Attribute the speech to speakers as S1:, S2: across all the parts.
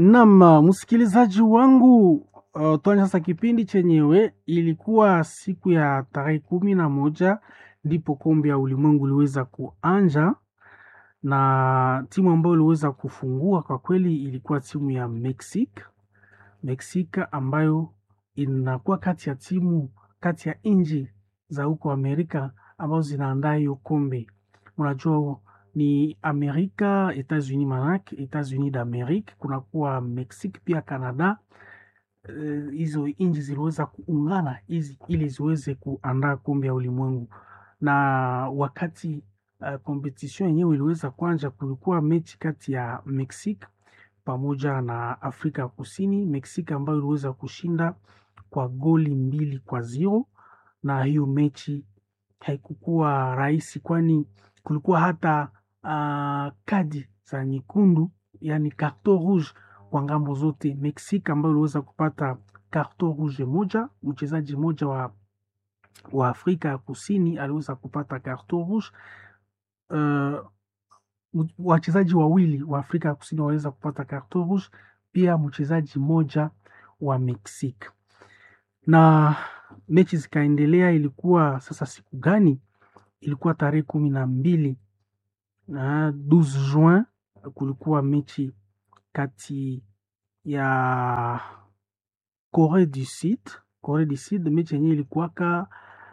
S1: Naam, msikilizaji wangu, uh, tuanze sasa kipindi chenyewe. Ilikuwa siku ya tarehe kumi na moja ndipo kombe ya ulimwengu iliweza kuanja, na timu ambayo iliweza kufungua kwa kweli ilikuwa timu ya Mexique. Mexique ambayo inakuwa kati ya timu kati ya nchi za huko Amerika ambazo zinaandaa hiyo kombe. Unajua ni Amerika, Etats-Unis manake Etats-Unis d'Amerique, kunakuwa Mexique pia Canada. Eh, Hizo nchi ziliweza kuungana hizi ili ziweze kuandaa kombe ya ulimwengu, na wakati uh, competition yenyewe iliweza kuanja, kulikuwa mechi kati ya Mexique pamoja na Afrika ya Kusini. Mexique ambayo iliweza kushinda kwa goli mbili kwa zero, na hiyo mechi haikukuwa rahisi, kwani kulikuwa hata uh, kadi za nyekundu, yani carton rouge kwa ngambo zote. Mexique ambayo iliweza kupata carton rouge moja, mchezaji mmoja wa, wa Afrika ya Kusini aliweza kupata carton rouge. Uh, wachezaji wawili wa Afrika ya Kusini waliweza kupata carton rouge, pia mchezaji mmoja wa Mexique na mechi zikaendelea. Ilikuwa sasa siku gani? Ilikuwa tarehe kumi na mbili na 12 Juin, kulikuwa mechi kati ya Corée du Sud. Corée du Sud, mechi yenyewe ilikuwaka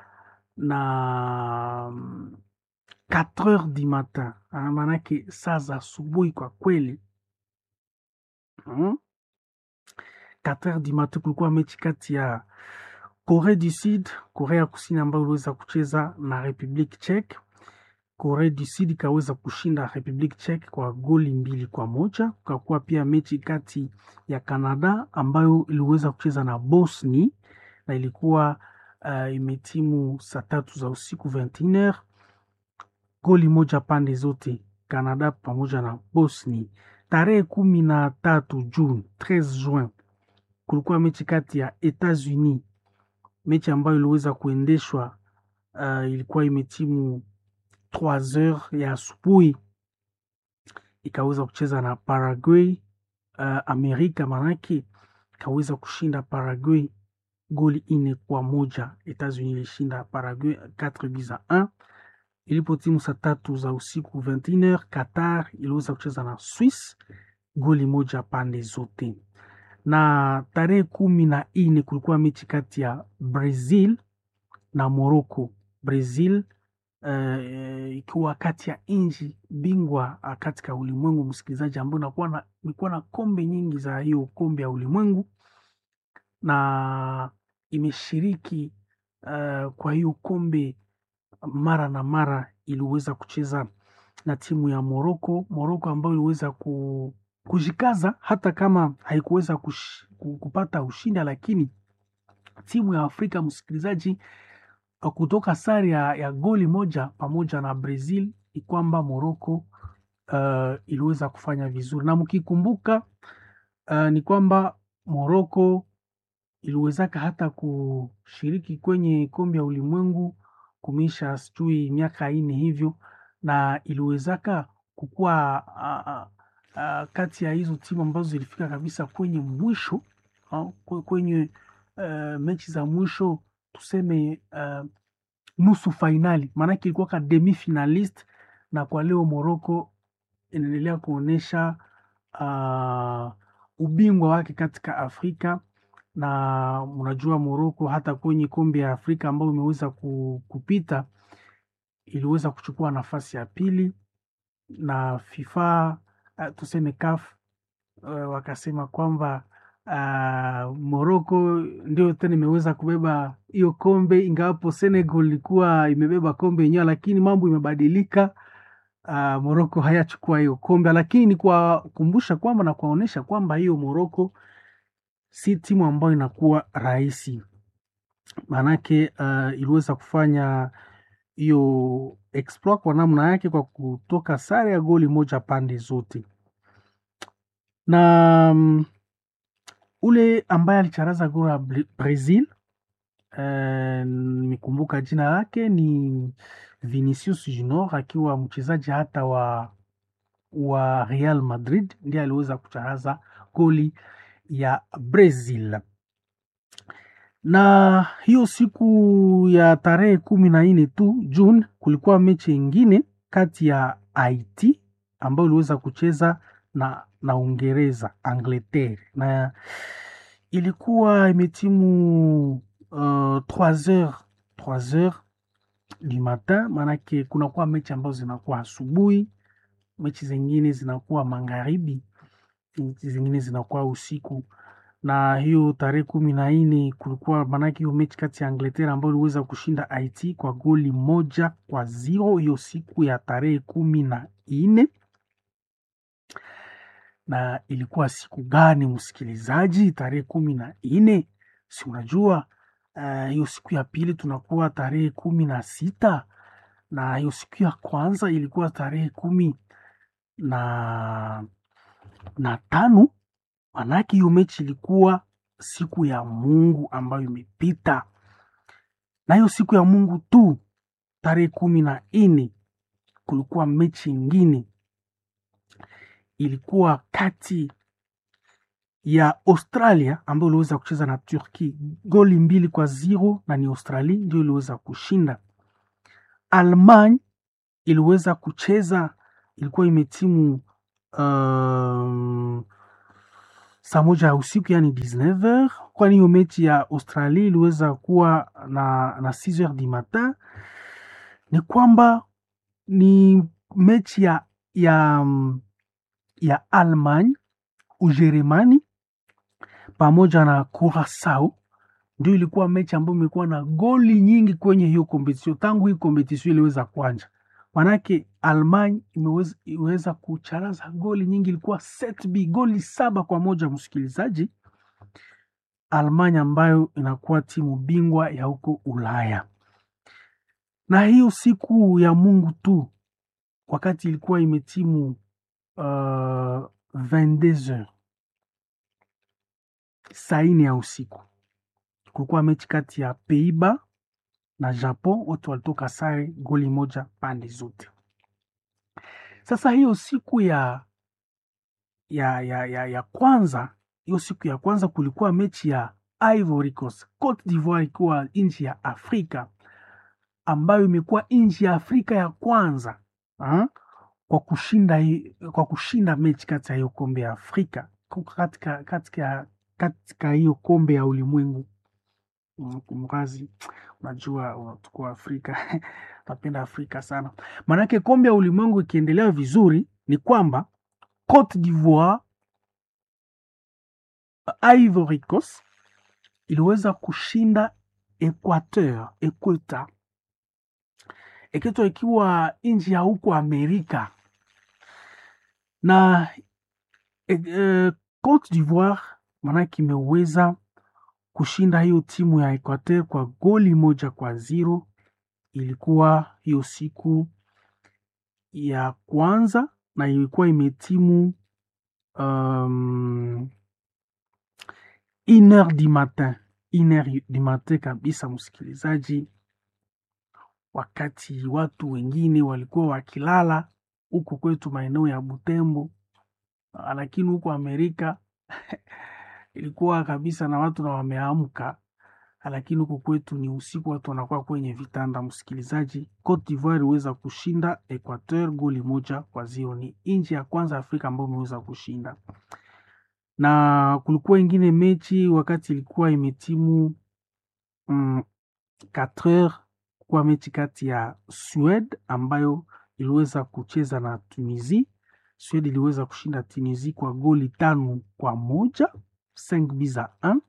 S1: na 4 heures du matin, Ah, maanake saa za asubuhi kwa kweli hmm? 4 heures du matin kulikuwa mechi kati ya Corée du Sud, Korea Kusini ambayo iliweza kucheza na Republique Czech. Korea du Sud ikaweza kushinda Republique Czech kwa goli mbili kwa moja. Kukakuwa pia mechi kati ya Canada ambayo iliweza kucheza na Bosnia na ilikuwa uh, imetimu saa tatu za usiku 21h, goli moja pande zote, Canada pamoja na Bosnia. Tarehe kumi na tatu Juni 13 Juin kulikuwa mechi kati ya Etats-Unis mechi ambayo iliweza kuendeshwa uh, ilikuwa imetimu 3 heures ya asubuhi, ikaweza kucheza na Paraguay. Uh, Amerika manake ikaweza kushinda Paraguay goli ine kwa moja. Etats-Unis ilishinda Paraguay 4 buts à 1. Ilipo timu saa tatu za usiku 21h, Qatar iliweza kucheza na Swiss goli moja pande zote na tarehe kumi na nne kulikuwa mechi kati ya Brazil na Morocco. Brazil uh, ikiwa kati ya nchi bingwa uh, katika ulimwengu, msikilizaji, ambayo inakuwa na imekuwa na kombe nyingi za hiyo kombe ya ulimwengu na imeshiriki uh, kwa hiyo kombe mara na mara. Iliweza kucheza na timu ya Morocco, Morocco ambayo iliweza ku kujikaza hata kama haikuweza kush, kupata ushindi, lakini timu ya Afrika msikilizaji, kutoka sare ya, ya goli moja pamoja na Brazil ni kwamba Morocco uh, iliweza kufanya vizuri, na mkikumbuka uh, ni kwamba Morocco iliwezaka hata kushiriki kwenye kombe ya ulimwengu kumisha sijui miaka ine hivyo, na iliwezaka kukuwa uh, uh, Uh, kati ya hizo timu ambazo zilifika kabisa kwenye mwisho uh, kwenye uh, mechi za mwisho tuseme uh, nusu fainali, maanake ilikuwa ka demi finalist, na kwa leo Morocco inaendelea kuonyesha uh, ubingwa wake katika Afrika, na mnajua Morocco hata kwenye kombe ya Afrika ambayo imeweza kupita iliweza kuchukua nafasi ya pili na FIFA Uh, tuseme CAF uh, wakasema kwamba uh, Morocco ndio tena imeweza kubeba hiyo kombe, ingawapo Senegal ilikuwa imebeba kombe yenyewe, lakini mambo imebadilika. Uh, Morocco hayachukua hiyo kombe, lakini ni kuwakumbusha kwamba na kuwaonyesha kwamba hiyo Morocco si timu ambayo inakuwa rahisi, maanake uh, iliweza kufanya hiyo exploit kwa namna yake kwa kutoka sare ya goli moja pande zote, na um, ule ambaye alicharaza goli ya Brazil nimekumbuka uh, jina lake ni Vinicius Junior, akiwa mchezaji hata wa wa Real Madrid ndiye aliweza kucharaza goli ya Brazil. Na hiyo siku ya tarehe kumi na nne tu June kulikuwa mechi ingine kati ya Haiti ambayo iliweza kucheza na, na Uingereza Angleterre, na ilikuwa imetimu uh, 3 heures 3 heures du matin, maanake kunakuwa mechi ambazo zinakuwa asubuhi, mechi zingine zinakuwa magharibi, mechi zingine zinakuwa usiku. Na hiyo tarehe kumi na nne kulikuwa maanake hiyo mechi kati ya Angleterre ambayo iliweza kushinda Haiti kwa goli moja kwa zero hiyo siku ya tarehe kumi na nne na ilikuwa siku gani msikilizaji? Tarehe kumi na nne si unajua hiyo uh, siku ya pili tunakuwa tarehe kumi na sita na hiyo siku ya kwanza ilikuwa tarehe kumi na, na tano. Manake hiyo mechi ilikuwa siku ya Mungu ambayo imepita, na hiyo siku ya Mungu tu tarehe kumi na nne kulikuwa mechi ingine ilikuwa kati ya Australia ambayo iliweza kucheza na Turki goli mbili kwa zero, na ni Australia ndio iliweza kushinda. Almany iliweza kucheza, ilikuwa imetimu uh, saa moja ya usiku yani 19h, kwani hiyo mechi ya Australia iliweza kuwa na, na 6h du matin. Ni kwamba ni mechi ya, ya ya Almany, Ujerumani pamoja na Curacao ndio ilikuwa mechi ambayo imekuwa na goli nyingi kwenye hiyo kompetisio tangu hii kompetisio iliweza kuanja. Manake Almany imeweza, imeweza kucharaza goli nyingi, ilikuwa set b goli saba kwa moja. Msikilizaji, Almany ambayo inakuwa timu bingwa ya huko Ulaya. Na hiyo siku ya Mungu tu wakati ilikuwa imetimu Uh, 22h saa nne ya usiku kulikuwa mechi kati ya Peiba na Japon, wote walitoka sare goli moja pande zote. Sasa hiyo siku ya ya, ya, ya, ya kwanza hiyo siku ya kwanza kulikuwa mechi ya Ivory Coast Cote d'Ivoire, ikiwa nchi ya Afrika ambayo imekuwa nchi ya Afrika ya kwanza ha? kwa kushinda kwa kushinda mechi kati ya hiyo kombe ya Afrika katika katika katika hiyo kombe ya ulimwengu. Kumrazi, unajua tuko Afrika napenda Afrika sana, maanake kombe ya ulimwengu ikiendelea vizuri ni kwamba Cote d'Ivoire, Ivory Coast iliweza kushinda Equateur, Equateur Equateur ikiwa nchi ya huko Amerika na e, Cote d'Ivoire maanake imeweza kushinda hiyo timu ya Equateur kwa goli moja kwa zero. Ilikuwa hiyo siku ya kwanza na ilikuwa imetimu um, une heure du matin, une heure du matin kabisa, msikilizaji, wakati watu wengine walikuwa wakilala huku kwetu maeneo ya Butembo, lakini huko Amerika ilikuwa kabisa na watu na wameamka, lakini huko kwetu ni usiku, watu wanakuwa kwenye vitanda. Msikilizaji, Cote d'Ivoire iliweza kushinda Equateur goli moja kwa zero. Ni nchi ya kwanza Afrika ambayo imeweza kushinda, na kulikuwa ingine mechi wakati ilikuwa imetimu mm, 4 heures kwa mechi kati ya Swede ambayo iliweza kucheza na Tunisia. Swede iliweza kushinda Tunisia kwa goli tano kwa moja 5 buts à 1.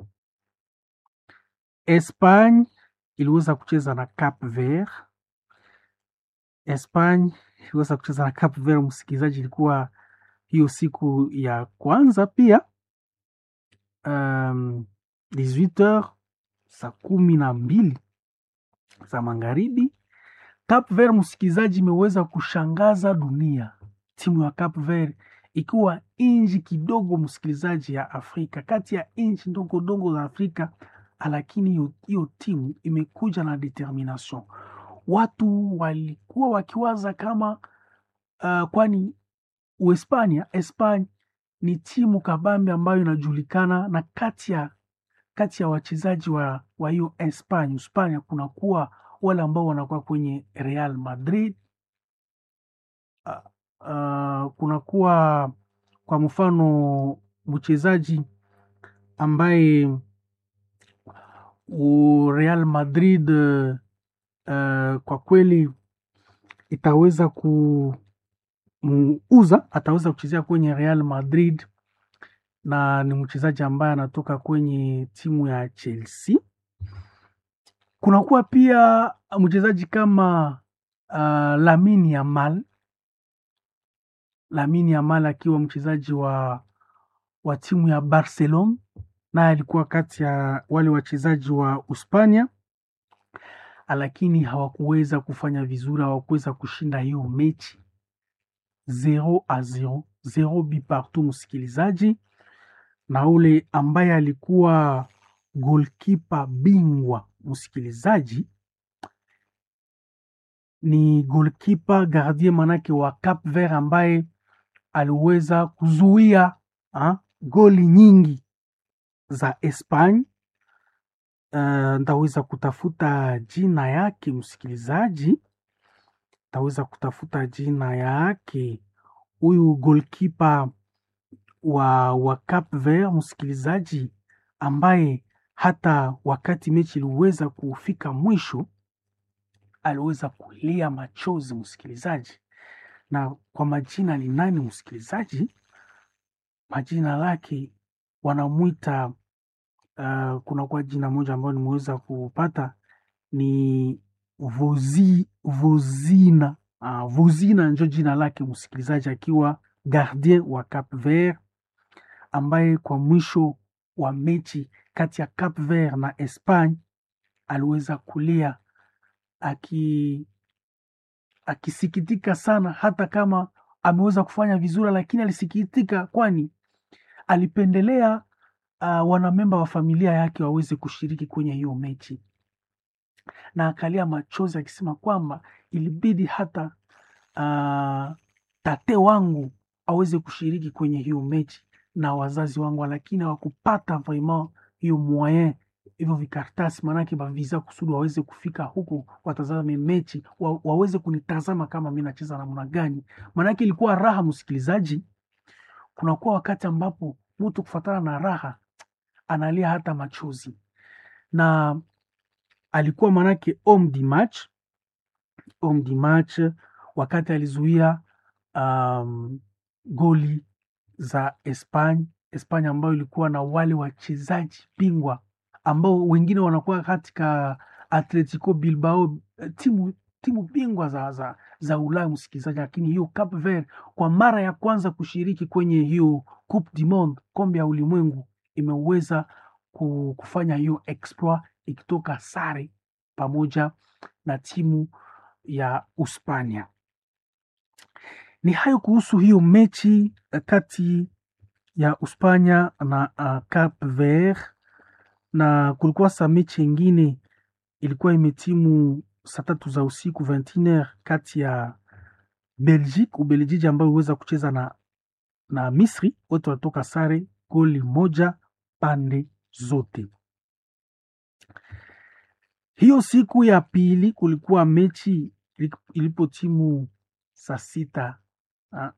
S1: Espagne iliweza kucheza na Cap Vert. Espagne iliweza kucheza na Cap Vert, msikilizaji, ilikuwa hiyo siku ya kwanza pia um, 18h saa kumi na mbili za magharibi. Cap Vert, msikilizaji, imeweza kushangaza dunia. Timu ya Cap Vert ikiwa nchi kidogo msikilizaji, ya Afrika, kati ya nchi ndogo ndogo za Afrika, lakini hiyo timu imekuja na determination. Watu walikuwa wakiwaza kama uh, kwani Uhispania, Espanya ni timu kabambe ambayo inajulikana na kati ya kati ya wachezaji wa wa hiyo Espanya, Hispania kunakuwa wale ambao wanakuwa kwenye Real Madrid. Uh, uh, kunakuwa kwa mfano mchezaji ambaye u Real Madrid uh, kwa kweli itaweza kumuuza, ataweza kuchezea kwenye Real Madrid na ni mchezaji ambaye anatoka kwenye timu ya Chelsea. Kunakuwa pia mchezaji kama uh, Lamine Yamal, Lamine Yamal akiwa mchezaji wa wa timu ya Barcelona, naye alikuwa kati ya wale wachezaji wa Uspania, lakini hawakuweza kufanya vizuri, hawakuweza kushinda hiyo mechi 0 a 0 0 bi partout, msikilizaji na ule ambaye alikuwa golkipa bingwa msikilizaji, ni golkipa gardien manake wa Cap Vert ambaye aliweza kuzuia ha, goli nyingi za Espanya. Uh, ntaweza kutafuta jina yake msikilizaji, ntaweza kutafuta jina yake huyu golkipa wa, wa Cap Vert msikilizaji, ambaye hata wakati mechi iliweza kufika mwisho aliweza kulia machozi msikilizaji. Na kwa majina ni nani msikilizaji? Majina lake wanamwita uh, kuna kwa jina moja ambayo nimeweza kupata ni Vozi, Vozina uh, Vozina njo jina lake msikilizaji, akiwa gardien wa Cap Vert ambaye kwa mwisho wa mechi kati ya Cap Vert na Espagne aliweza kulia aki akisikitika sana, hata kama ameweza kufanya vizuri, lakini alisikitika, kwani alipendelea uh, wanamemba wa familia yake waweze kushiriki kwenye hiyo mechi, na akalia machozi akisema kwamba ilibidi hata uh, tate wangu aweze kushiriki kwenye hiyo mechi na wazazi wangu, lakini hawakupata vraiment hiyo moyen hivyo vikaratasi maanake bavisa kusudi waweze kufika huku watazame mechi wa, waweze kunitazama kama mi nacheza namna gani. Maanake ilikuwa raha, msikilizaji. Kunakuwa wakati ambapo mtu kufatana na raha analia hata machozi, na alikuwa maanake homme du match, homme du match wakati alizuia um, goli za Espanya, Espanya ambayo ilikuwa na wale wachezaji bingwa ambao wengine wanakuwa katika Atletico Bilbao, timu timu bingwa za, za, za Ulaya msikilizaji, lakini hiyo Cape Verde kwa mara ya kwanza kushiriki kwenye hiyo Coupe du Monde, kombe ya ulimwengu, imeweza kufanya hiyo exploit ikitoka sare pamoja na timu ya Uspania. Ni hayo kuhusu hiyo mechi kati ya Uspania na uh, Cape Verde na kulikuwa sa mechi ingine ilikuwa imetimu saa tatu za usiku 21h kati ya Belgique Ubelgiji ambayo iweza kucheza na, na Misri. Wote walitoka sare goli moja pande zote. Hiyo siku ya pili kulikuwa mechi ilipo timu saa sita uh,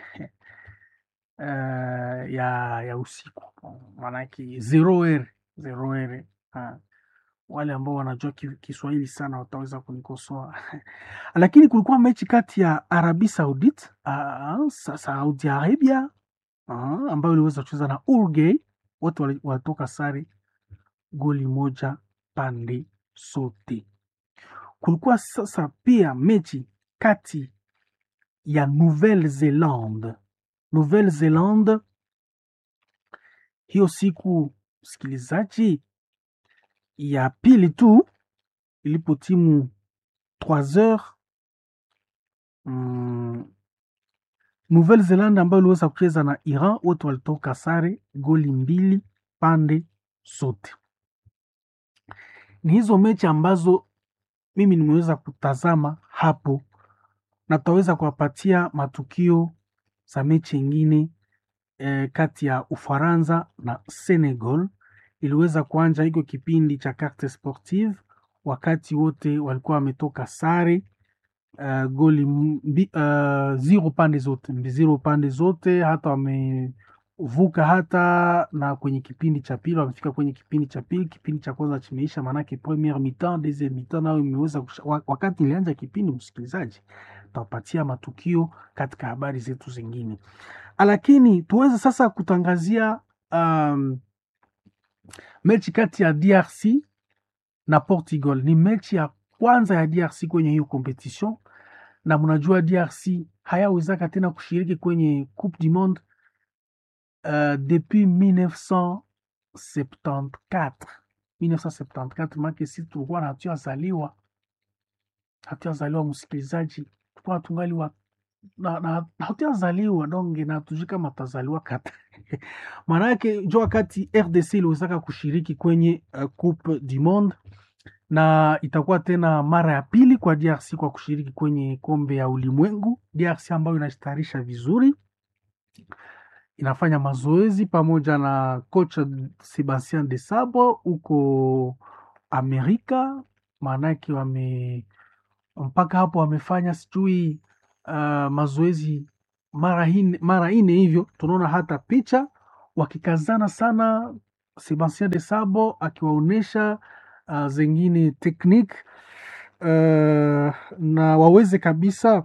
S1: ya, ya usiku maanake zero r zero r uh, wale ambao wanajua Kiswahili sana wataweza kunikosoa lakini kulikuwa mechi kati ya Arabi Saudite uh, Saudi Arabia uh, ambayo iliweza kucheza na Uruguay. Wote walitoka sare goli moja pande sote. Kulikuwa sasa pia mechi kati ya Nouvelle Zelande Nouvelle Zelande hiyo siku msikilizaji ya pili tu ilipo timu 3 heures mm, Nouvelle Zelande ambayo iliweza kucheza na Iran, wote walitoka sare goli mbili pande zote. Ni hizo mechi ambazo mimi nimeweza kutazama hapo, na tutaweza kuwapatia matukio za mechi ingine eh, kati ya Ufaransa na Senegal iliweza kuanja hiko kipindi cha carte sportive, wakati wote walikuwa wametoka sare uh, goli mbi, uh, zero pande zote zero pande zote, hata wamevuka hata na kwenye kipindi cha pili, wamefika kwenye kipindi cha pili. Kipindi cha kwanza chimeisha, maanake premiere mi-temps, deuxième mi-temps nayo imeweza wakati ilianza kipindi, msikilizaji, tapatia matukio katika habari zetu zingine, lakini tuweze sasa kutangazia um, mechi kati ya DRC na Portugal. Ni mechi ya kwanza ya DRC kwenye hiyo competition, na mnajua DRC hayawezaka tena kushiriki kwenye Coupe du Monde uh, depuis 1974 1974, make si tulikuwa na hatuyazaliwa hatuyazaliwa, msikilizaji, tulikuwa tungali wa na, na, hatuyazaliwa donge na hatujui kama tazaliwa kata maanake jo wakati RDC iliwezaka kushiriki kwenye uh, Coupe du Monde na itakuwa tena mara ya pili kwa DRC kwa kushiriki kwenye kombe ya ulimwengu. DRC ambayo inajitayarisha vizuri, inafanya mazoezi pamoja na kocha Sebastien de Sabre huko Amerika, maanake wame mpaka hapo wamefanya sijui uh, mazoezi mara ine, mara ine hivyo. Tunaona hata picha wakikazana sana, Sebastien de Sabre akiwaonyesha uh, zengine teknik uh, na waweze kabisa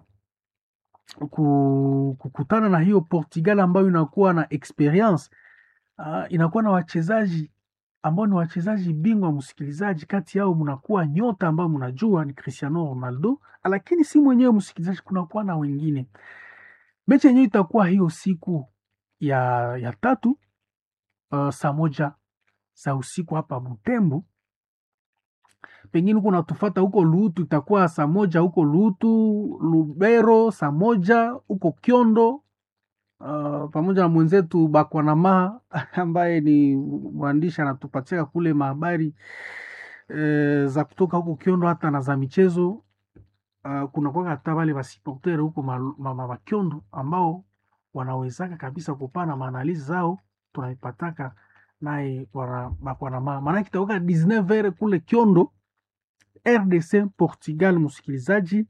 S1: kukutana na hiyo Portugal ambayo inakuwa na experience uh, inakuwa na wachezaji ambao ni wachezaji bingwa. Msikilizaji, kati yao mnakuwa nyota ambao mnajua ni Cristiano Ronaldo, lakini si mwenyewe msikilizaji, kunakuwa na wengine. Mechi yenyewe itakuwa hiyo siku ya, ya tatu uh, saa moja za usiku hapa Butembo pengine huko natufata huko Lutu itakuwa saa moja huko Lutu, Lubero saa moja huko Kyondo, uh, pamoja na mwenzetu Bakwanama ambaye ni mwandishi anatupatia kule mahabari e, za kutoka huko Kyondo hata na za michezo uh, kuna kwa hata wale wasiportere huko mama Kyondo ambao wanawezaka kabisa kupana maanalizi zao tunaipataka naye Bakwanama, maanake itakuwa 19h kule Kyondo RDC Portugal. Msikilizaji,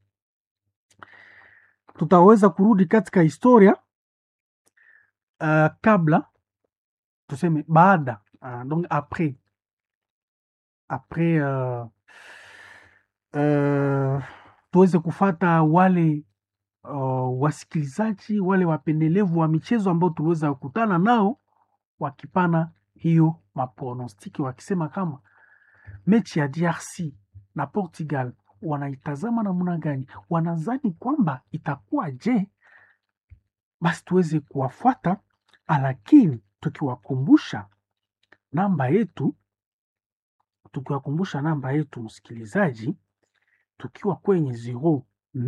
S1: tutaweza kurudi katika historia uh, kabla tuseme baada uh, donc après après uh, uh, tuweze kufata wale uh, wasikilizaji wale wapendelevu wa michezo ambao tuliweza kukutana nao wakipana hiyo maprognostic wakisema kama mechi ya DRC na Portugal wanaitazama namna gani, wanazani kwamba itakuwa je? Basi tuweze kuwafuata, lakini tukiwakumbusha namba yetu, tukiwakumbusha namba yetu msikilizaji, tukiwa kwenye 09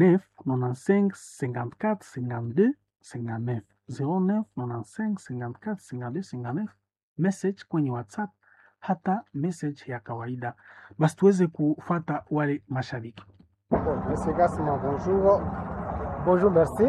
S1: 95 54 52 59 09 95 54 52 59 message kwenye WhatsApp hata message ya kawaida, basi tuweze kufata wale mashabiki.
S2: Monsieur Gassama, bonjour. Bonjour, merci.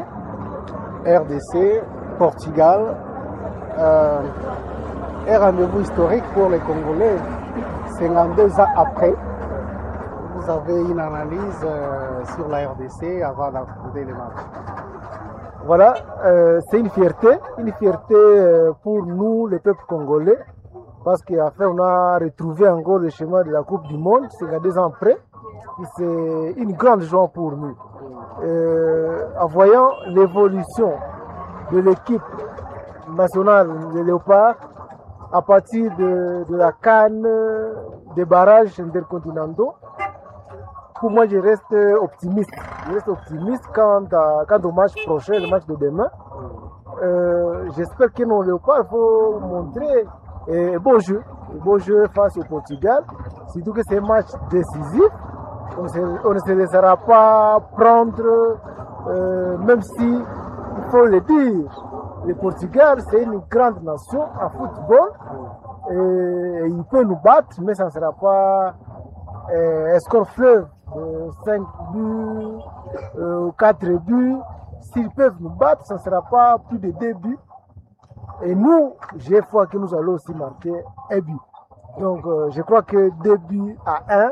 S2: RDC, Portugal. Euh, un rendez-vous historique pour les Congolais. 52 ans après, vous avez une analyse euh, sur la RDC avant d'affronter les matchs. Voilà, euh, c'est une fierté, une fierté pour nous, le peuple congolais, parce qu'après on a retrouvé encore le chemin de la Coupe du Monde, c'est deux ans après. C'est une grande joie pour nous. Euh, en voyant l'évolution de l'équipe nationale des Léopards à partir de, de la canne des barrages intercontinentaux, pour moi je reste optimiste. Je reste optimiste quant, à, quant au match prochain, le match de demain. Euh, J'espère que nos Léopards vont montrer un beau jeu, un beau jeu face au Portugal, surtout que c'est un match décisif. On, se, on ne se laissera pas prendre, euh, même si, il faut le dire, le Portugal, c'est une grande nation en football. Et, et il peut nous battre, mais ça ne sera pas euh, un score fleuve de 5 buts, euh, 4 buts. S'ils peuvent nous battre, ça ne sera pas plus de deux buts. Et nous, j'ai foi que nous allons aussi marquer un but. Donc, euh, je crois que deux buts à un,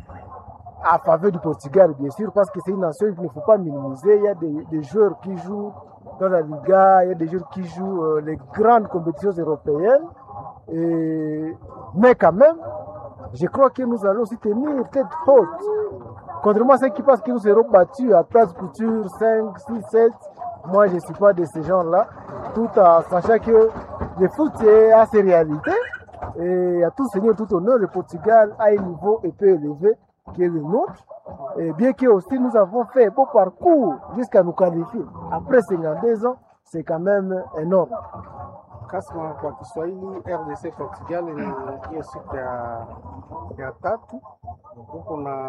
S2: à faveur du Portugal, bien sûr, parce que c'est une nation qu'il ne faut pas minimiser. Il y a des, des, joueurs qui jouent dans la Liga, il y a des joueurs qui jouent euh, les grandes compétitions européennes. Et... Mais quand même, je crois que nous allons aussi tenir tête haute. Contrairement à ceux qui pensent que nous serons battus à place couture 5, 6, 7, moi je ne suis pas de ces gens-là, tout en sachant que le foot a ses réalités. Et à tout seigneur, tout honneur, le Portugal a un niveau un peu élevé qui est le nôtre. Et bien que aussi nous avons fait un beau parcours jusqu'à nous qualifier. Après 52 ans, c'est quand même énorme.
S3: Kasma kwa Kiswahili, RDC Portugal ni hiyo siku ya, ya tatu. Huko na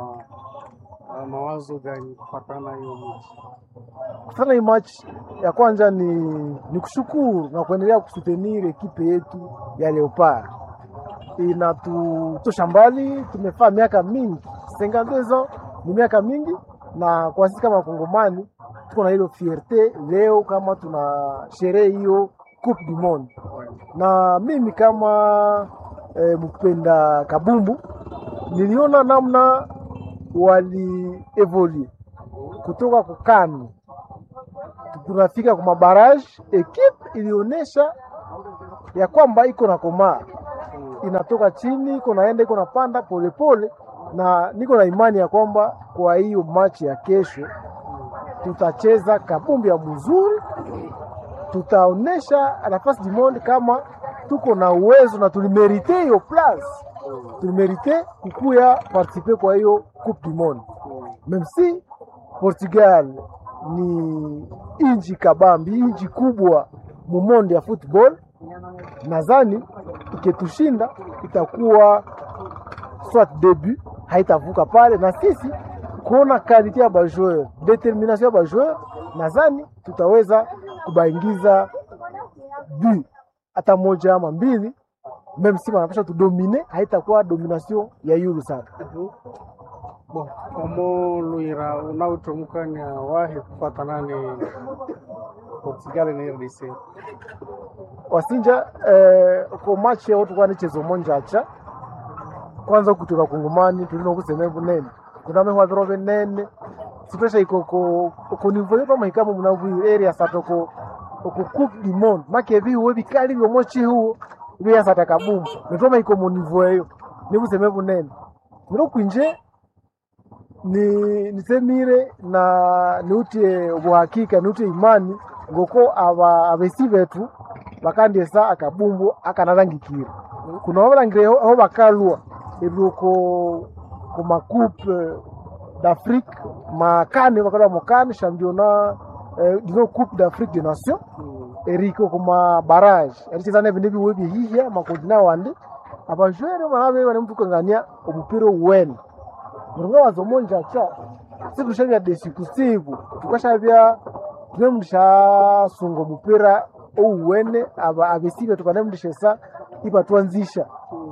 S3: uh, mawazo gani kufatana hiyo mechi?
S2: Kufatana hii match ya kwanza ni, ni kushukuru na kuendelea kusutenir ekipe yetu ya Leopard inatutosha mbali. Tumefaa miaka mingi, 52 ans ni miaka mingi, na kwa sisi kama Wakongomani tuko na hilo fierte leo kama tuna sherehe hiyo Coupe du Monde, na mimi kama e, mpenda kabumbu niliona namna walievolue kutoka kukani tunafika kwa mabaraji, ekipe ilionyesha ya kwamba iko na komaa inatoka chini iko naenda iko napanda polepole, na niko na imani ya kwamba kwa hiyo machi ya kesho tutacheza kabumbi ya mzuri, tutaonesha nafasi du monde kama tuko na uwezo na tulimerite hiyo place, tulimerite kukuya participe kwa hiyo coupe du monde, même si Portugal ni inji kabambi, inji kubwa mumondi ya football nadhani iketushinda itakuwa soit debut haitavuka pale, na sisi kuona kalite ya bajoueur, determination ya bajoueur, nadhani tutaweza kubaingiza bu hata moja ama mbili, meme si wanapasha tudomine, haitakuwa domination ya yulu sana.
S3: Bon, omo luira unautomukanya wahi kufatana ni Portugal na RDC
S2: wasinja eh, ko match yao tukwa nichezo monjacha kwanza kutoka kungumani tulino kuseme bunene kuna mehwa biro benene sipesha iko ko ko nivo yo kama ikamo munavu area satoko ko coupe du monde make bi we bikali byo mochi huo bi ya sataka bumbu nitoma iko mu nivo yo ni kuseme bunene miro kwinje ni nisemire na niutie ubuhakika niutie imani ngoko aba abesi betu bakandiesa akabumbu akanarangikira kuna babalangire aho bakalwa ebyoko ku makupe d'Afrique makane bakalwa mukane championnat eh, dino coupe d'Afrique des nations eriko kuma barrage ericheza nebindu ebiwe byehihya makontina wandi abajwere banabe bane mutukangania omupira owene muringa wazomonjacha situshavya desi kusiku tukashavya tune mndishasunga omupira ouwene aba abesibe tukanemndishesa ibatwanzisha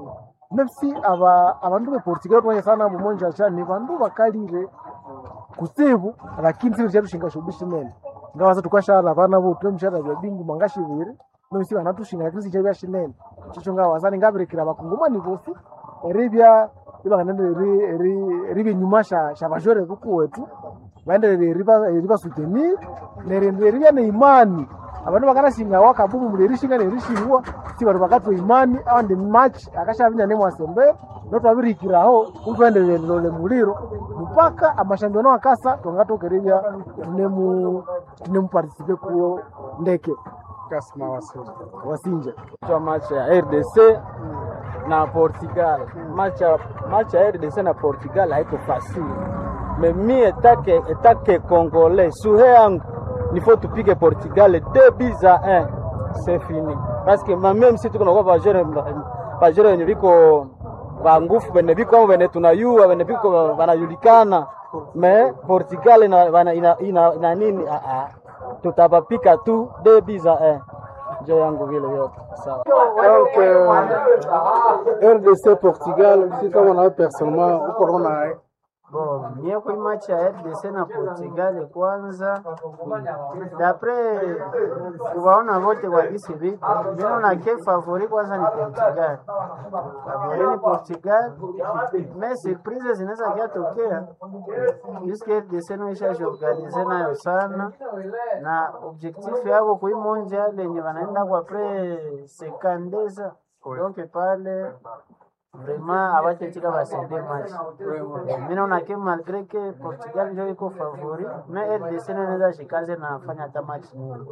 S2: mepsi aba abandu beportugal twanyesana mumonjacha ni bandu bakalire kutsibu lakini siku chatushinga shobishinene ngawaza tukashala bana bo tunemshara bya bingu mangashibiri nomisi banatushinga lakini sichabya shinene chicho ngawazani ngabirekera bakungumani bosi eribya ibakanende ribe nyuma sha sha bajore kuku wetu baendelele riba riba soutenir nerende ribya ne imani abantu bakanashinga wakabumu mulerishinga nerishingwa si bantu bakatwa imani awandi match akashavinya ne mwasembe notwabirikiraho utwendelele lole muliro mpaka amashambiono akasa tongatokeribya tunemu tunemupartisipe kuo ndeke
S3: Kasma Wasinja.
S2: wasinja
S4: kwa match ya RDC na Portugal. Match ya match ya RDC na Portugal haiko facile. Mais mi etake etake congolais suhe yangu il faut tupige Portugal deux buts à un. C'est fini. Parce que même si tuko na kwa bajere bajere wenye biko ba ngufu bene biko bene tunayua bene biko banajulikana mais Portugal ina ina, ina, ina, ina nini ah, ah. Tutapapika tu deux buts à un. Njo yangu vile yote. Sawa.
S3: Donc, euh, RDC Portugal, si kama nawe personnellement uko naona
S5: Bo, mie kui match ya RDC na Portugal kwanza, dapre kuwaona wote kwa gisi viko, mimi na ke favori kwanza ni Portugal, favori ni Portugal, me surprise zinaweza kiatokea juske RDC noisha jiorganize nayo sana, na objectif yako kui monja lenye wanaenda kwa pre sekandeza donc pale vraiment abachetika basende match mi naona ke malgre ke Portugal ndio iko favori me RDC naweza shikaze na fanya hata match nzuri.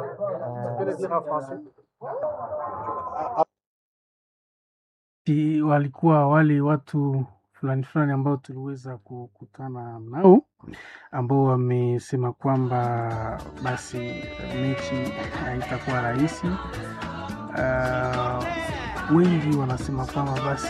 S1: Ti- walikuwa wale watu fulani fulani ambao tuliweza kukutana nao ambao wamesema kwamba basi mechi haitakuwa rahisi. Uh, wengi wanasema kwamba basi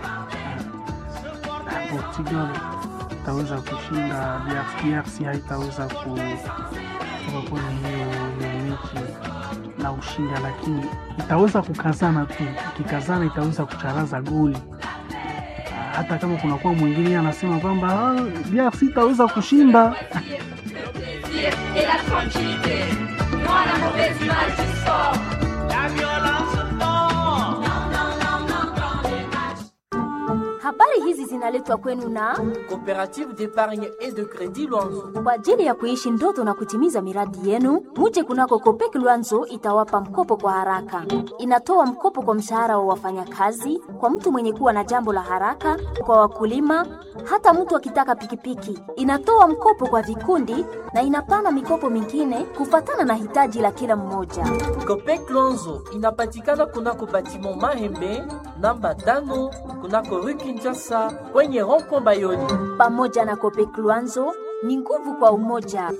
S1: uh, Portugal itaweza kushinda DRC, DRC haitaweza kutoka kwenye hiyo hiyo mechi na ushinda, lakini itaweza kukazana tu. Ikikazana itaweza kucharaza goli Ah, hata kama kunakuwa mwingine anasema kwamba "Ah, DRC itaweza kushinda.
S6: et la tranquillité. Moi, la mauvaise image du sport. La violence, non. Non, non, non, non, dans les matchs.
S7: Habari hizi zinaletwa kwenu na
S8: Coopérative d'épargne et de crédit Luanzo.
S7: kwa ajili ya kuishi ndoto na kutimiza miradi yenu. Muje kunako Kopek Luanzo itawapa mkopo kwa haraka. Inatoa mkopo kwa mshahara wa wafanyakazi, kwa mtu mwenye kuwa na jambo la haraka, kwa wakulima, hata mtu akitaka pikipiki. Inatoa mkopo kwa vikundi na inapana mikopo mingine kufatana na hitaji la kila mmoja.
S8: Copec Luanzo inapatikana kunako batiment Mahembe namba tano kunako rue Kinshasa kwenye rond-point Bayoni.
S7: Pamoja na Kopek Luanzo ni nguvu kwa umoja.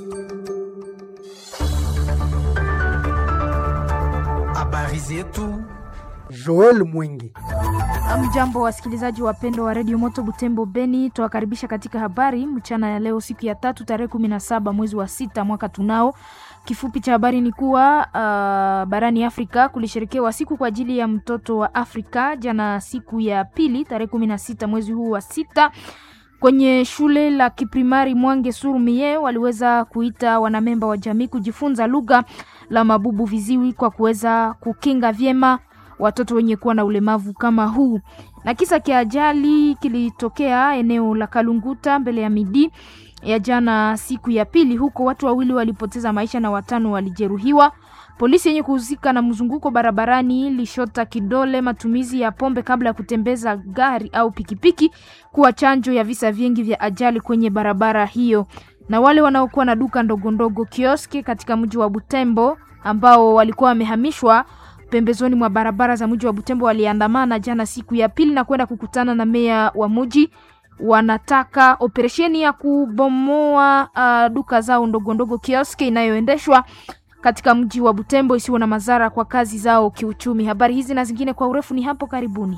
S9: Habari zetu.
S2: Joel Mwingi.
S10: Mjambo wasikilizaji wapendwa wa redio Moto Butembo Beni, tuwakaribisha katika habari mchana ya leo, siku ya tatu tarehe kumi na saba mwezi wa sita mwaka tunao. Kifupi cha habari ni kuwa uh, barani Afrika kulisherekewa siku kwa ajili ya mtoto wa Afrika jana, siku ya pili tarehe kumi na sita mwezi huu wa sita kwenye shule la kiprimari Mwange Surumie waliweza kuita wanamemba wa jamii kujifunza lugha la mabubu viziwi kwa kuweza kukinga vyema watoto wenye kuwa na ulemavu kama huu. Na kisa kia ajali kilitokea eneo la Kalunguta mbele ya midi ya jana siku ya pili, huko watu wawili walipoteza maisha na watano walijeruhiwa. Polisi yenye kuhusika na mzunguko barabarani lishota kidole matumizi ya pombe kabla ya kutembeza gari au pikipiki kuwa chanjo ya visa vingi vya ajali kwenye barabara hiyo. Na wale wanaokuwa na duka ndogo ndogo kioski katika mji wa Butembo ambao walikuwa wamehamishwa pembezoni mwa barabara za mji wa Butembo waliandamana jana siku ya pili na kwenda kukutana na meya wa mji. Wanataka operesheni ya kubomoa uh, duka zao ndogo ndogo kioski inayoendeshwa katika mji wa Butembo isiwe na madhara kwa kazi zao kiuchumi. Habari hizi na zingine kwa urefu ni hapo karibuni.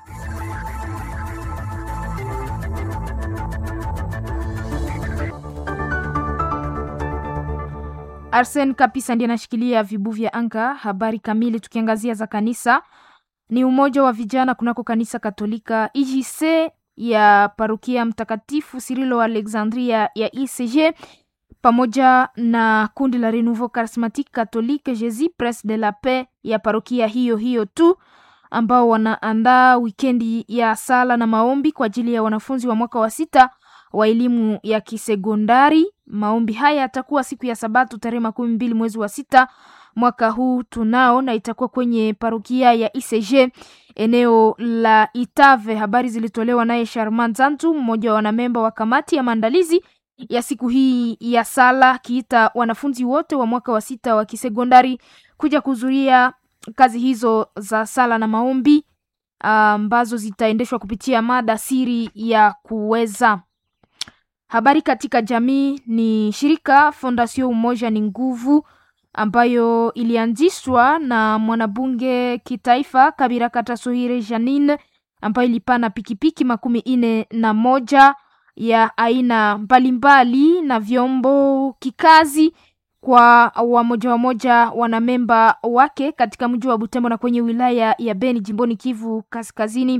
S10: Arsen Kapisa ndiye anashikilia vibu vya anga. Habari kamili tukiangazia za kanisa ni umoja wa vijana kunako kanisa Katolika IJC ya parokia Mtakatifu Sirilo Alexandria ya ICG pamoja na kundi la Renouveau Charismatique Catholique Jésus Prince de la Paix ya parokia hiyo hiyo tu ambao wanaandaa wikendi ya sala na maombi kwa ajili ya wanafunzi wa mwaka wa sita wa elimu ya kisekondari. Maombi haya yatakuwa siku ya Sabato tarehe makumi mbili mwezi wa sita mwaka huu tunao, na itakuwa kwenye parokia ya ICG eneo la Itave. Habari zilitolewa naye Sharman Zantu, mmoja wa wanamemba wa kamati ya maandalizi ya siku hii ya sala, akiita wanafunzi wote wa mwaka wa sita wa kisekondari kuja kuhudhuria kazi hizo za sala na maombi ambazo zitaendeshwa kupitia mada siri ya kuweza habari katika jamii. Ni shirika Fondation Umoja ni Nguvu ambayo ilianzishwa na mwanabunge kitaifa Kabira Katasohire Janine, ambayo ilipana pikipiki makumi ine na moja ya aina mbalimbali na vyombo kikazi kwa wamoja wamoja wanamemba wake katika mji wa Butembo na kwenye wilaya ya Beni jimboni Kivu Kaskazini.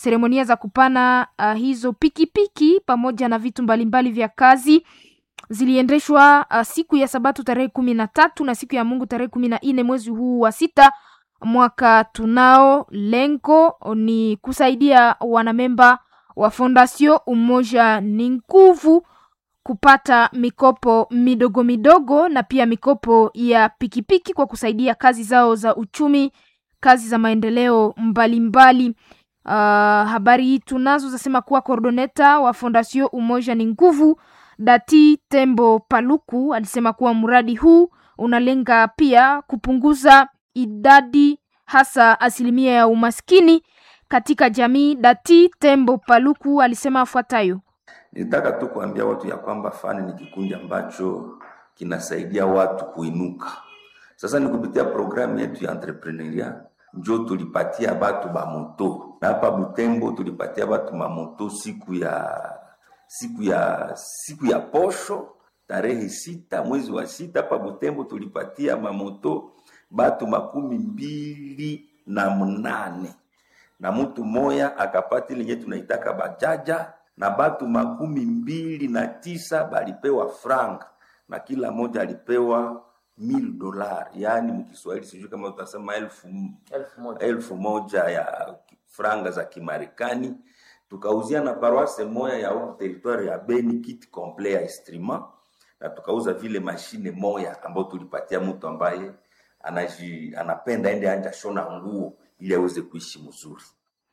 S10: Seremonia za kupana uh, hizo pikipiki piki, pamoja na vitu mbalimbali vya kazi ziliendeshwa uh, siku ya Sabato tarehe kumi na tatu na siku ya Mungu tarehe kumi na nne mwezi huu wa sita mwaka tunao. Lengo ni kusaidia wanamemba wa Fondasio Umoja ni Nguvu kupata mikopo midogo midogo na pia mikopo ya pikipiki kwa kusaidia kazi zao za uchumi, kazi za maendeleo mbalimbali mbali. Uh, habari hii tunazo zasema kuwa coordoneta wa Fondasio Umoja ni Nguvu Dati Tembo Paluku alisema kuwa mradi huu unalenga pia kupunguza idadi hasa asilimia ya umaskini katika jamii. Dati Tembo Paluku alisema afuatayo:
S11: Nitaka tu kuambia watu ya kwamba fani ni kikundi ambacho kinasaidia watu kuinuka. Sasa ni kupitia programu yetu ya entrepreneuria njo tulipatia batu bamoto na hapa Butembo tulipatia batu mamoto siku ya siku ya siku ya posho tarehe sita mwezi wa sita hapa Butembo tulipatia mamoto batu makumi mbili na mnane na mtu moya akapati lenye tunaitaka bajaja na batu makumi mbili na tisa balipewa franga na kila moja alipewa mil dolar, yaani mkiswahili sijui kama utasema elfu,
S4: elfu moja.
S11: elfu moja ya franga za Kimarekani. Tukauzia na paroisse moya ya huku territoire ya Beni kit complet ya instrument, na tukauza vile mashine moya ambayo tulipatia mtu ambaye anaji, anapenda ende anja shona nguo ili aweze kuishi mzuri.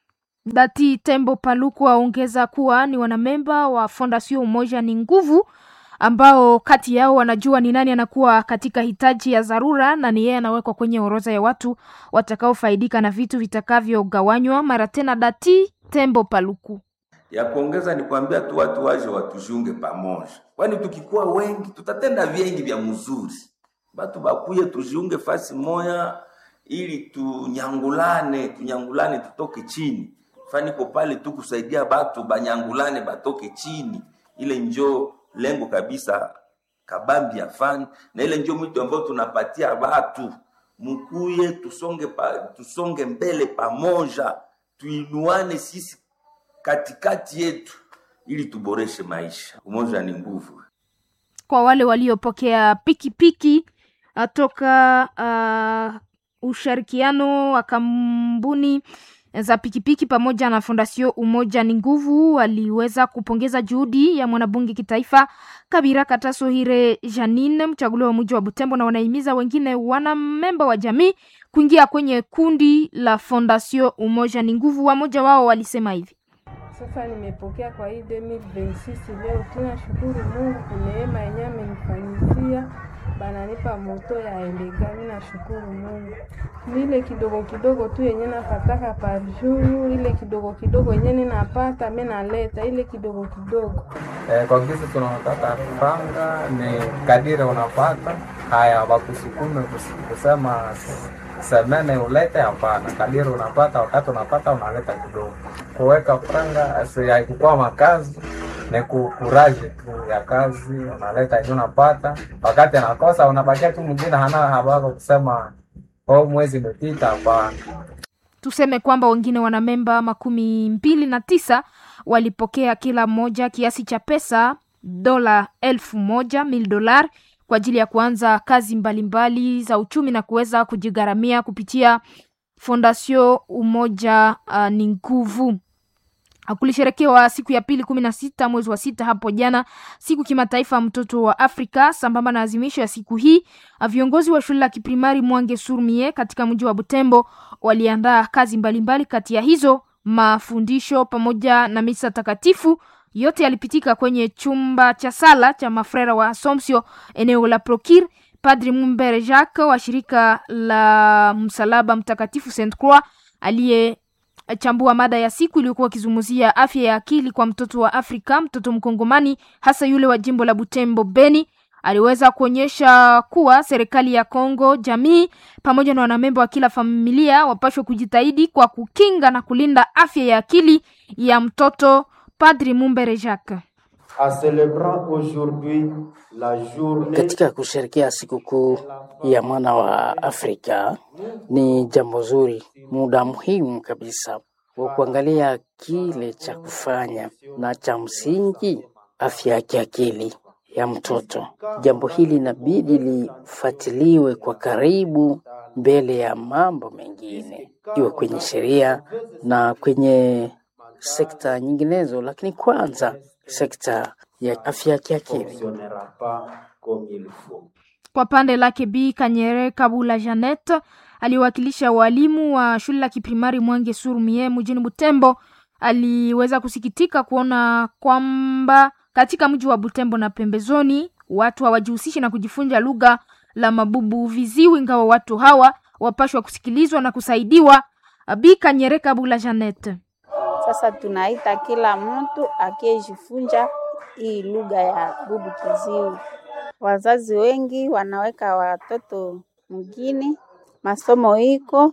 S10: Dati Tembo Paluku aongeza kuwa ni wanamemba wa Fondasio Umoja ni Nguvu ambao kati yao wanajua ni nani anakuwa katika hitaji ya dharura na ni yeye anawekwa kwenye orodha ya watu watakaofaidika na vitu vitakavyogawanywa. Mara tena Dati Tembo Paluku
S11: ya kuongeza ni kuambia tu watu waje watujiunge pamoja, kwani tukikuwa wengi tutatenda vingi vya mzuri. Batu bakuye tujiunge fasi moya ili tunyangulane, tunyangulane tutoke chini. Faniko pale tu kusaidia batu banyangulane batoke chini, ile njo lengo kabisa kabambi ya fani, na ile njo mwito ambao tunapatia batu mkuye, tusonge pa, tusonge mbele pamoja, tuinuane sisi katikati yetu ili tuboreshe maisha. Umoja ni nguvu.
S10: kwa wale waliopokea pikipiki uh, toka uh, ushirikiano wa kampuni za pikipiki pamoja na Fondasio Umoja ni Nguvu waliweza kupongeza juhudi ya mwanabunge kitaifa Kabira Katasohire Janine, mchaguliwa wa mji wa Butembo, na wanahimiza wengine wanamemba wa jamii kuingia kwenye kundi la Fondasio Umoja ni Nguvu. Wamoja wao walisema hivi:
S12: Sasa nimepokea kwa hii 2026 leo, tunashukuru Mungu kwa neema yenyewe amenifanyizia, bananipa moto ya elega. Mimi nashukuru Mungu, ile kidogo kidogo tu yenye napataka par jour, ile kidogo kidogo yenye ninapata mimi naleta ile kidogo kidogo.
S13: Eh, kwa kisi tunataka franga ni kadiri unapata haya, wakusukume kus- kusema semene ulete, hapana. Kadiri unapata, wakati unapata unaleta kidogo. Kuweka franga si haikukuwa makazi, ni kukuraje tu ya kazi, unaleta yenye unapata. Wakati anakosa unabakia tu mwingine hana habari kusema oh, mwezi umepita, hapana.
S10: Tuseme kwamba wengine wanamemba makumi mbili na tisa walipokea kila mmoja kiasi cha pesa dola elfu moja mil dolar kwa ajili ya kuanza kazi mbalimbali mbali za uchumi na kuweza kujigharamia kupitia Fondasio Umoja uh, ni Nguvu. Kulisherekewa siku ya pili kumi na sita mwezi wa sita hapo jana, siku kimataifa ya mtoto wa Afrika. Sambamba na azimisho ya siku hii, viongozi wa shule la kiprimari Mwange Surmie katika mji wa Butembo waliandaa kazi mbalimbali, kati ya hizo mafundisho pamoja na misa takatifu. Yote yalipitika kwenye chumba cha sala cha mafrera wa Assumption eneo la Prokir. Padri Mumbere Jacques wa shirika la Msalaba Mtakatifu Saint Croix aliye chambua mada ya siku iliyokuwa akizungumzia afya ya akili kwa mtoto wa Afrika, mtoto mkongomani, hasa yule wa jimbo la Butembo Beni. Aliweza kuonyesha kuwa serikali ya Kongo, jamii pamoja na wanamemba wa kila familia wapashwe kujitahidi kwa kukinga na kulinda afya ya akili ya mtoto. Padri Mumbere Jacques
S14: katika kusherekea sikukuu ya mwana wa Afrika ni jambo zuri, muda muhimu kabisa wa kuangalia kile cha kufanya na cha msingi, afya ya kiakili ya mtoto. Jambo hili inabidi lifuatiliwe kwa karibu mbele ya mambo mengine, iwe kwenye sheria na kwenye sekta nyinginezo, lakini kwanza sekta ya afya ya kiakili.
S10: Kwa pande lake Bi Kanyere Kabula Janet aliwakilisha walimu wa shule la kiprimari Mwange Surumie mjini Butembo, aliweza kusikitika kuona kwamba katika mji wa Butembo na pembezoni watu hawajihusishi na kujifunza lugha la mabubu viziwi, ingawa watu hawa wapashwa kusikilizwa na kusaidiwa. Bi Kanyere Kabula Janet.
S15: Sasa tunaita kila mtu akiyejifunza hii lugha ya bubu kiziwi. Wazazi wengi wanaweka watoto mjini, masomo iko,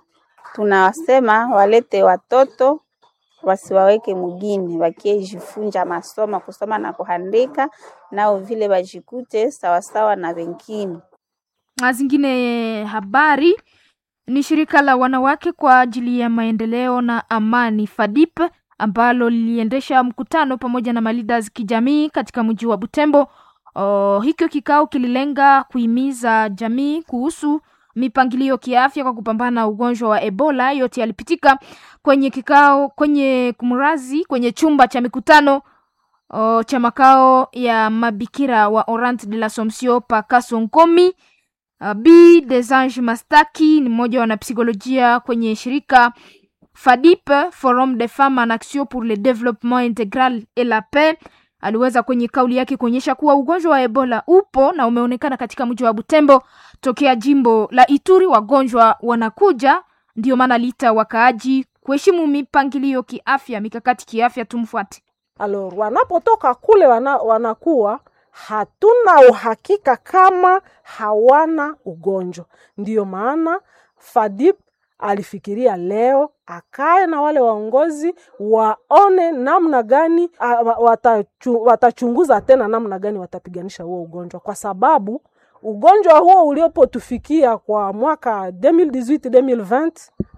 S15: tunawasema walete watoto wasiwaweke mjini, wakiejifunza masomo kusoma na kuandika, nao vile wajikute sawasawa na wengine.
S10: Na zingine habari ni shirika la wanawake kwa ajili ya maendeleo na amani FADIP ambalo liliendesha mkutano pamoja na maleaders kijamii katika mji wa Butembo. Oh, hikyo kikao kililenga kuhimiza jamii kuhusu mipangilio kiafya kwa kupambana na ugonjwa wa Ebola. Yote yalipitika kwenye kikao kwenye kumrazi kwenye chumba cha mikutano oh, cha makao ya mabikira wa Orante de l'Assomption pa Kasonkomi. Uh, Bi Desange Mastaki ni mmoja wa wanapsikolojia kwenye shirika FADIP, Forum des Femmes en Action pour le Développement Intégral et la Paix. Aliweza kwenye kauli yake kuonyesha kuwa ugonjwa wa Ebola upo na umeonekana katika mji wa Butembo tokea jimbo la Ituri. Wagonjwa wanakuja, ndio maana liita wakaaji kuheshimu mipangilio kiafya, mikakati kiafya. Tumfuate.
S16: Alors, wanapotoka kule wana, wanakuwa hatuna uhakika kama hawana ugonjwa. Ndiyo maana FADIP alifikiria leo akae na wale waongozi waone namna gani a, watachu, watachunguza tena namna gani watapiganisha huo ugonjwa, kwa sababu ugonjwa huo uliopotufikia kwa mwaka 2018 2020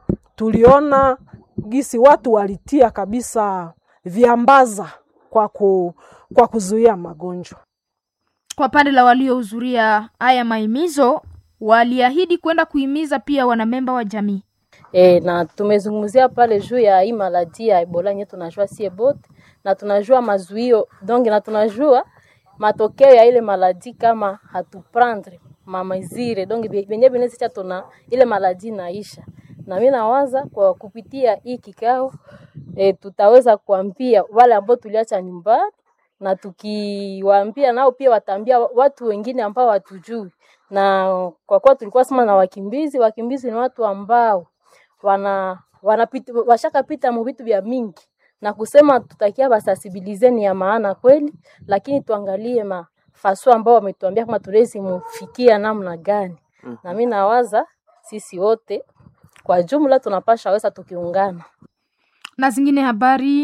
S16: tuliona gisi watu walitia kabisa viambaza kwa, ku, kwa kuzuia magonjwa.
S10: Kwa pande la waliohudhuria haya mahimizo, waliahidi kwenda kuhimiza pia wanamemba wa jamii.
S17: E, na tumezungumzia pale juu ya hii maladi ya Ebola yenye tunajua sie bote na tunajua mazuio donc na tunajua matokeo ya ile maladi kama hatuprendre mamazire donc benye benesicha tuna ile maladi naisha, na mimi nawaza kwa kupitia hii kikao e, tutaweza kuambia wale ambao tuliacha nyumbani na tukiwaambia nao pia wataambia watu wengine ambao watujui, na kwa kuwa tulikuwa sema na wakimbizi, wakimbizi ni watu ambao wana wanapita washakapita mu vitu vya mingi, na kusema tutakia basasibilize ni ya maana kweli, lakini tuangalie mafaso ambao wametuambia kama tulezi mufikia namna gani. mm. na mimi nawaza sisi wote kwa jumla tunapasha weza tukiungana
S10: na zingine habari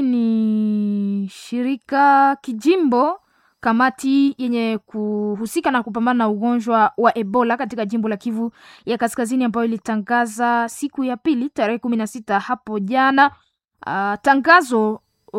S10: ni shirika kijimbo kamati yenye kuhusika na kupambana na ugonjwa wa Ebola katika jimbo la Kivu ya Kaskazini ambayo ilitangaza siku ya pili tarehe kumi na sita hapo jana uh, tangazo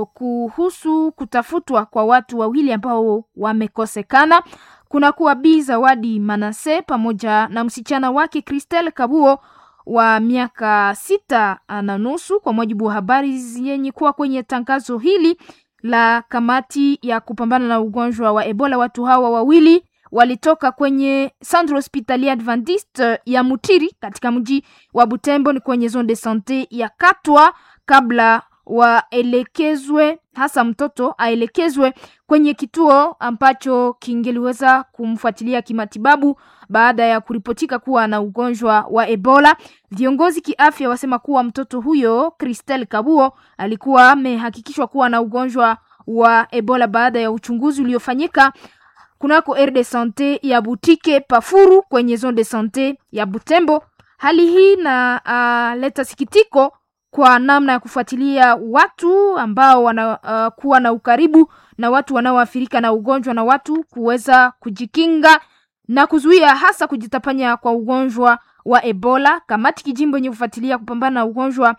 S10: kuhusu kutafutwa kwa watu wawili ambao wamekosekana. Kuna kuwa Bi Zawadi Manase pamoja na msichana wake Christelle Kabuo wa miaka sita na nusu, kwa mujibu wa habari zenye kuwa kwenye tangazo hili la kamati ya kupambana na ugonjwa wa Ebola. Watu hawa wawili walitoka kwenye Centre Hospitalier Adventiste ya Mutiri katika mji wa Butembo, ni kwenye zone de sante ya Katwa, kabla waelekezwe, hasa mtoto aelekezwe kwenye kituo ambacho kingeliweza kumfuatilia kimatibabu baada ya kuripotika kuwa na ugonjwa wa Ebola. Viongozi kiafya wasema kuwa mtoto huyo Christelle Kabuo alikuwa amehakikishwa kuwa na ugonjwa wa Ebola baada ya uchunguzi uliofanyika kunako aire de sante ya Butike Pafuru kwenye zone de sante ya Butembo. Hali hii na uh, leta sikitiko kwa namna ya kufuatilia watu ambao wanakuwa uh, na ukaribu na watu wanaoathirika na ugonjwa na watu kuweza kujikinga na kuzuia hasa kujitapanya kwa ugonjwa wa Ebola. Kamati kijimbo yenye kufuatilia kupambana na ugonjwa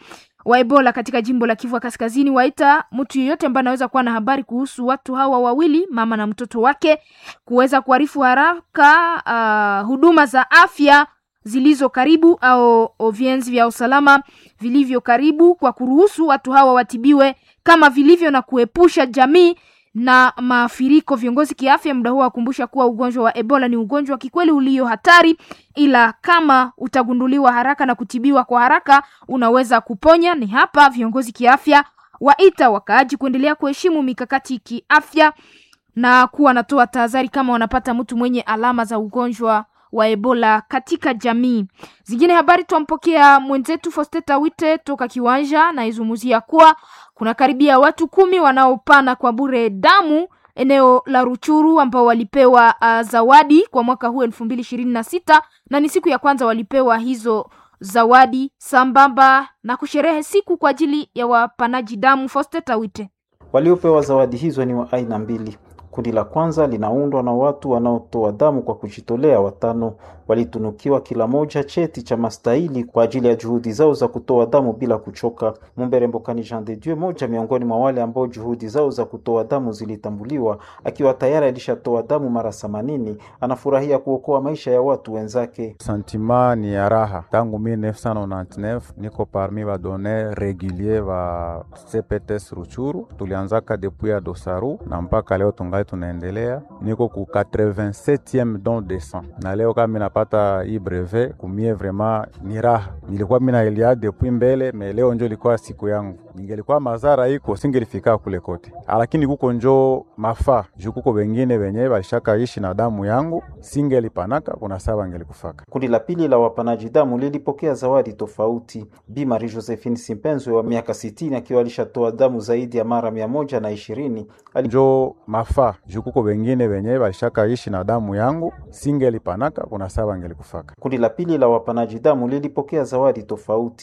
S10: wa Ebola katika jimbo la Kivu Kaskazini waita mtu yeyote ambaye anaweza kuwa na habari kuhusu watu hawa wawili, mama na mtoto wake, kuweza kuarifu haraka uh, huduma za afya zilizo karibu au vienzi vya usalama vilivyo karibu kwa kuruhusu watu hawa watibiwe kama vilivyo na kuepusha jamii na maafiriko. Viongozi kiafya muda huo wakumbusha kuwa ugonjwa wa Ebola ni ugonjwa wa kikweli ulio hatari, ila kama utagunduliwa haraka na kutibiwa kwa haraka unaweza kuponya. Ni hapa viongozi kiafya waita wakaaji kuendelea kuheshimu mikakati kiafya na kuwa wanatoa tahadhari kama wanapata mtu mwenye alama za ugonjwa wa Ebola katika jamii. Zingine habari twampokea mwenzetu Fosteta Wite toka Kiwanja na izungumzia kuwa kuna karibia watu kumi wanaopana kwa bure damu eneo la Ruchuru ambao walipewa uh, zawadi kwa mwaka huu elfu mbili ishirini na sita na ni siku ya kwanza walipewa hizo zawadi sambamba na kusherehe siku kwa ajili ya wapanaji damu. Fosteta Wite
S18: Waliopewa zawadi hizo ni wa aina mbili. Kundi la kwanza linaundwa na watu wanaotoa damu kwa kujitolea. Watano walitunukiwa kila moja cheti cha mastahili kwa ajili ya juhudi zao za kutoa damu bila kuchoka. Mumbere Mbokani Jean de Dieu, moja miongoni mwa wale ambao juhudi zao za kutoa damu zilitambuliwa, akiwa tayari alishatoa damu mara themanini, anafurahia kuokoa maisha ya watu wenzake.
S19: Sentiment ni ya raha. Tangu 1999 niko parmi ba donner regulier ba CPTS Ruchuru, tulianzaka depuis ya Dosaru na mpaka leo tungali tunaendelea. Niko ku 87e don de sang na leo kama minapata hii brevet kumie, vraiment ni raha. Nilikuwa mina elia depuis mbele me leo njo ilikuwa siku yangu. Ningelikuwa mazara iko singelifika kule kote, lakini kuko njo mafaa juu kuko wengine wenye balishaka ishi na damu yangu singelipanaka kuna saa bangelikufaka.
S18: Kundi la pili la wapanaji damu lilipokea zawadi tofauti. Bi Marie Josephine Simpenzwe wa miaka sitini akiwa alishatoa damu zaidi ya mara mia moja na ishirini
S19: njo mafaa juu kuko wengine wenye balishaka ishi na damu yangu singelipanaka kuna saa bangelikufaka.
S18: Kundi la pili la wapanaji damu lilipokea zawadi tofauti.